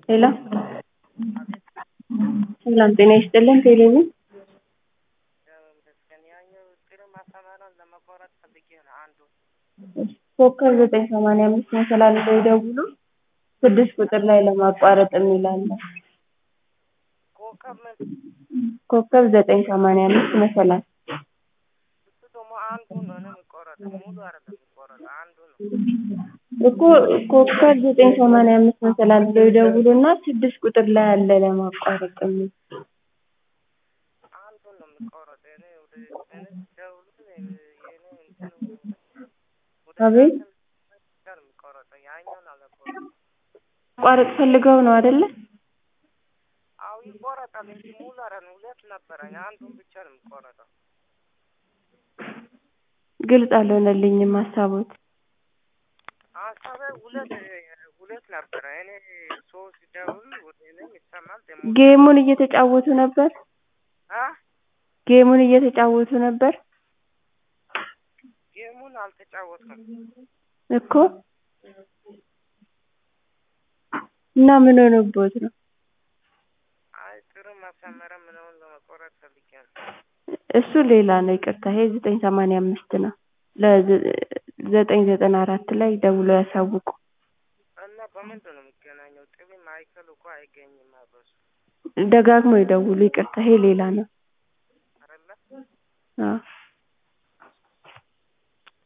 ሄሎ ሰላም ጤና ይስጥልን ቴሌቪዥን ኮከብ ዘጠኝ ሰማንያ አምስት መሰላል ብለው ይደውሉ ስድስት ቁጥር ላይ ለማቋረጥ የሚል አለ ኮከብ ዘጠኝ ሰማንያ አምስት መሰላል እኮ ኮከብ ዘጠኝ ሰማንያ አምስት መሰላል ብለው ይደውሉና ስድስት ቁጥር ላይ አለ ለማቋረጥ የሚል አቤት ማቋረጥ ፈልገው ነው አይደለ አዎ ይቆረጣል እንጂ ሙሉ አይደለም ሁለት ነበረኝ አንዱን ብቻ ነው የሚቆረጠው ግልጽ አልሆነልኝም ሀሳቦት ሀሳቤ ሁለት ሁለት ነበረ እኔ ሶስት ደውል ወደ እኔም ይሰማል ደግሞ ጌሙን እየተጫወቱ ነበር አ ጌሙን እየተጫወቱ ነበር ጌሙን አልተጫወትኩም እኮ እና ምን ሆኖብዎት ነው አይ ጥሩ ማሳመሪያ ምናምን ለመቆረጥ ፈልጌ ነው እሱ ሌላ ነው ይቅርታ ይሄ ዘጠኝ ሰማንያ አምስት ነው ለዘጠኝ ዘጠና አራት ላይ ደውለው ያሳውቁ እና በምንድን ነው የሚገናኘው ጥሪ ማዕከሉ እኮ አይገኝም በሱ ደጋግመው ይደውሉ ይቅርታ ይሄ ሌላ ነው አይደለ አዎ